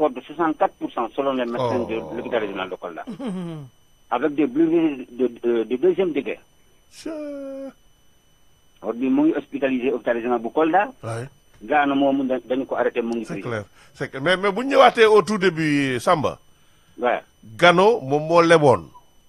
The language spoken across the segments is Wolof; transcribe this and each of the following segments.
encore de 64% selon les médecins de Oh. l'hôpital régional de Kolda. Avec des brûlures de, de, de deuxième degré. Or bi mu ngi hospitalisé hôpital régional bu Kolda. Ouais, Gaana moomu da- dañu ko arrêté mu ngi c'est prison. clair c'est clair mais mais bu ñu ñëwaatee au tout début Samba waaw Gano moom moo leboon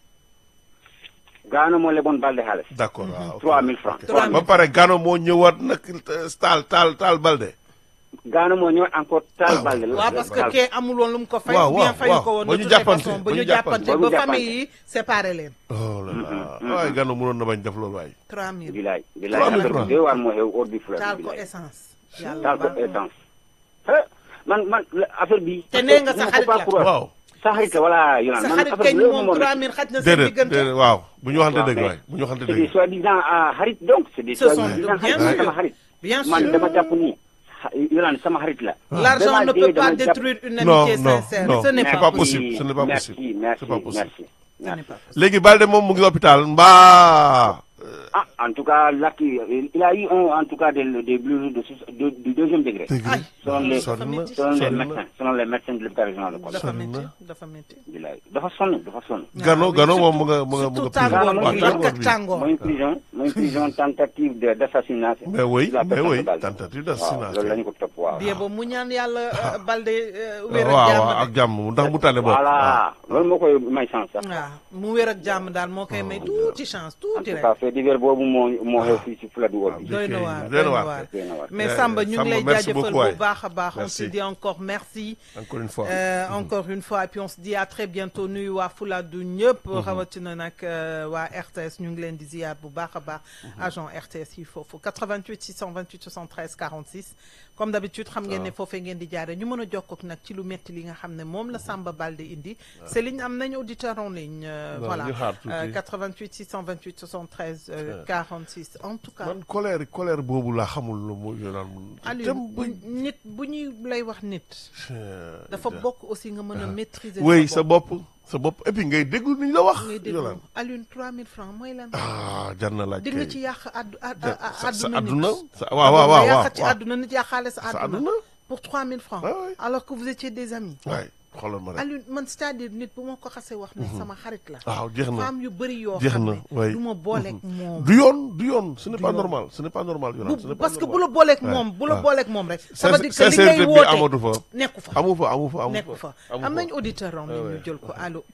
Gaana moo leboon Balde xaalis. d'accord waaw ok. 3000 francs. Ok. 3000 ba pare Gano moo ñëwaat nag taal taal taal Balde Gaana moo ñëw encore taal Ah, Balde la. waaw parce que taal- kee amul woon lu mu ko fay. Waaw, ou bien waaw, fayu waaw. ko woon Ba de ñu toutes les jàppante, façons ba ba ñu ñu jàppante. jàppante Ba ñu ba jàppante. famille yi séparé leen. oh là là waaye Gano mënoon na bañ def loolu waaye 3000 bilaay bilaay 3000 affaire francs. bi doy waar moo xew hors du fleuve taal ko bilaay. essence. yàlla taal ko baal ma. essence. Eh, man man la- affaire bi. Te nee nga sa il ne faut xarit pas la. croire. waaw sa xarit la voilà Yonan sa man xarit affaire kañ bi loolu moom moom 3000 xaj na seen déedéet diggante. déedéet waaw bu ñu waxante waaw, dëgg mais waay bu ñu waxante c'est des dëgg soi-disant ah, xarit donc c'est des Ce sont soi-disant bien xarit man sûr. sama xarit. bien man sûr. dama jàpp ni Yonan sama xarit la. L'argent Dama ne dee, peut pas dama jàpp- détruire une Non, amitié non, sincère. non. Ce n'est C'est pas pas possible. possible. ce n'est pas merci, possible. Merci, C'est pas possible. merci, Ce n'est merci. pas possible. léegi Balde moom mu ngi hôpital mbaa Ah, en tout cas, là, qui- il a eu un- en tout cas des, des brûlures de, de, du deuxième degré. dëgg Aïe. Selon les, sonn na selon les sonn na médecins, selon les médecins de l'hôpital régional de Kolda. dafa sonn métti na. dafa métti. Bilaay. dafa sonn dafa sonn. Gano oui, Gano surtout- moom mu nga mu nga mu surtout nga tàngoor Gano bi mooy lakk ak bi tàngoor. mooy prison mooy prison tentative de d'assassinat. mais oui de la mais personne oui de Balde. tentative waaw d'assassinat loolu la ñu ko topp waaw. Bien ba mu ñaan yàlla euh, Balde euh, wér ak waaw jàmm waaw de. ak jàmm ndax mu tànne bopp voilà loolu moo koy may chance sax. waaw mu wér ak jàmm daal moo koy may tuuti chance en tuuti tout rek. cas fait divers boobu moo moo xew fii si Fuladu Wol bi. doy na kay, waar doy na doy na waar. waar Doy na waar. mais Euh, Samba ñu ngi Samba, lay merci jaajëfal beaucoup, waay. bu baax a baax on Merci. se dit encore merci encore une fois Euh, encore une fois et puis on se dit à très bientôt nuyu waa Fuladu ñëpp rawatina nag euh, waa RTS ñu ngi leen di ziyaar bu baax a baax agent RTS yi foofu 88 628 73 46 comme d'habitude xam ngeen ne foofee ngeen di jaare ñu mën a jokkook nag ci lu metti li nga xam ne moom la Samba Balde indi Céline am nañu auditeur en ligne euh, Non, voilà ñu xaar tuuti. Euh, 88 628 73 euh, 46 en tout cas man colère colère boobu laa xamul lu mu yoonaan Aliou bu nit bu ñuy lay wax nit dafa bokk aussi nga mën a maîtriser oui sa bopp sa bopp et puis ngay déglu ni ñu la wax ngay déglu yoonaan Alioune 3000 francs mooy lan ah jar na laaj di nga kay. ci yàq addu a- Ja- a- sa- sa àdduna àdduna nit sa waaw waaw waaw nga waaw yàq ci waaw. àdduna nit yàqaale sa sa àdduna àdduna pour 3000 francs Ouais, ouais. alors que vous étiez des amis waay xoolal ma rek Alioune man c'est-à-dire nit bu ma ko xasee wax ne sama xarit la waaw jeex na femme yu bëri yoo jeex xam na ne waay du ma booleeg moom du yoon du yoon ce n'est Du pas yoon. normal ce n'est pas normal yoonaan ce bu n'est pas parce que bu normal. la booleeg Ouais, moom bu la ouais. booleeg moom rek ça veut dire que li sincérité ngay bi woote amatu fa nekku fa amu fa amu fa amu nekku fa amu am fa. nañ auditeur en ligne ouais. ñu jël ko allo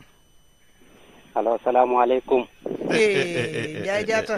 allo salaamaaleykum. eh Ndiaye Diatta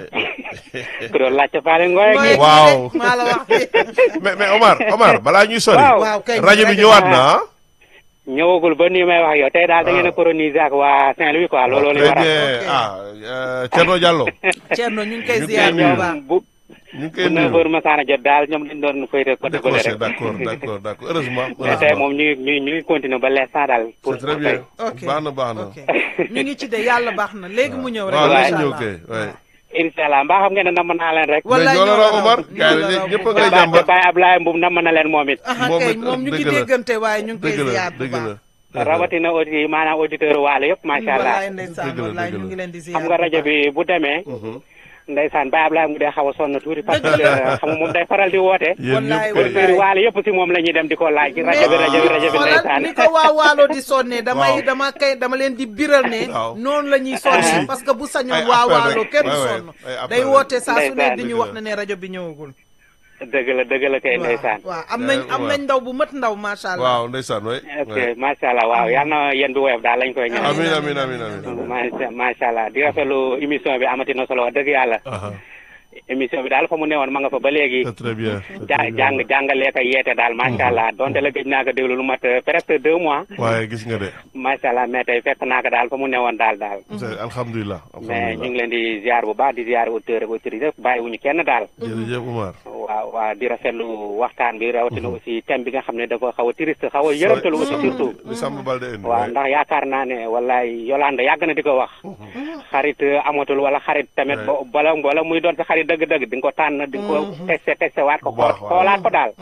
ku doon laajte Faale Ngoye Ngoye gi. Waaw. maa la wax mais mais Omar Omar balaa ñuy sori Waaw. waaw kay rajo bi ñëwaat na ah ñëwagul ba nii may wax yow tey daal da ngeen a coloniser ak waa Saint-Louis quoi looloo leen très waral. bien Ok. ah euh, Thierno Diallo Thierno ñu ngi koy ñu ngi ziar koy bu nuyu. baax bu ñu ngi bu koy neuf nuyu heures masaana jot daal ñoom dañ doon fayte côté bële décroché rek. d'accord d'accord d'accord heureusement mais tey heureusement moom ñu ngi ñu ngi ñu ngi continuer ba l'instant daal. pour c'est très pour bien tey. ok baax na baax na ok ñu ngi ci de yàlla baax na léegi mu ñëw rek waaw léegi léegi incha ñëw allah. kay ouais. incha allah mbaa xam ngeen ne namm naa leen rek. mais wallaay ñoo la ñoo la raw raw, Omar ñoo gars la yi raw ñëpp a bu ngay baax. jàmbat Baye Ablaye Mboum namm na leen moom it. aha Moom kay it, moom ñu ngi dëgg la. déggante waaye ñu ngi koy dëgg la ziar bu dëgg baax la rawatina aussi maanaam auditeur waale yëpp macha allah. wallaay ndeysaan Dëgg la, wallaay dëgg ñu la. ngi leen di ziar xam nga bu rajo baax. bi bu demee. ndeysaan Baye Ablaye mu dee xaw a sonn tuuti parce que Dëgg la. xam nga moom day faral di woote. yéen Wallaay, ñëpp wallaay. auditeurs yi waale yëpp si moom la ñuy dem di ko laaj ci rajo bi rajo bi rajo bi xoolal ndeysaan. ni ko waa waalo di sonne damay Waaw. dama kay dama leen di biral ne Waaw. noonu la ñuy sonne parce que bu sañoon Ay waa appel waalo rek. kenn du Ouais, ouais. sonn Ay appel day rek. woote saa su ne Ndeysaan. di ñu Dëgg wax la. ne ne rajo bi ñëwagul dëgg la dëgg la kay ndeysaan. waaw am nañ am nañ ndaw bu mat ndaw macha allah waaw ndeysaan way ok macha allah waaw yal na yéen bi woyof daal lañ koy ñaan. amin amin amin amin macha macha allah di rafetlu émission bi amati na solo wax dëgg yàlla. aha émission bi daal fa mu newoon ma nga fa ba léegi. c'est très bien c'est ja très bien. jàng jàngalee ko yeete daal macha allah donte la gëj naa ko déglu lu mat euh, presque deux mois. waaye gis nga de macha allah mais tey fekk naa ko daal fa mu newoon daal daal. c'est alhamdulilah mais ñu alhamdulilah ngi leen di ziar bu baax di ziar auditeurs ak auditrices yëpp bàyyiwuñu kenn daal. jërëjëf Omar waaw waaw di rafetlu waxtaan bi rawatina aussi thème bi nga xam ne dafa xaw a triste xaw a yërëmtalu aussi surtout. li Samba Balde indi waaw waay. ndax yaakaar naa ne wallaay Yolande yàgg na di ko wax. xarit euh, amatul wala xarit tamit Ouais. bo- bala bala muy doon sa xarit dëgg-dëgg di nga ko tànn di nga ko testé testé waat ko Bu baax, xool waaw. xoolaat ko daal.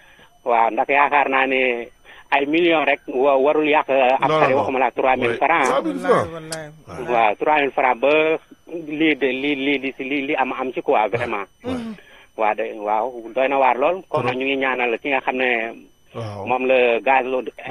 waaw ndax yaakaar naa ne ay millions rek wa warul yàq ab Non, xarit non. waxuma la trois mille Ouais. francs Ah, mille wallaay francs. wallaay waaw trois mille francs ba lii de lii lii li si lii li am am ci quoi vraiment. waaw de waaw doy na waar lool. kon nag ñu ngi ñaanal ki nga xam ne waaw moom la gaz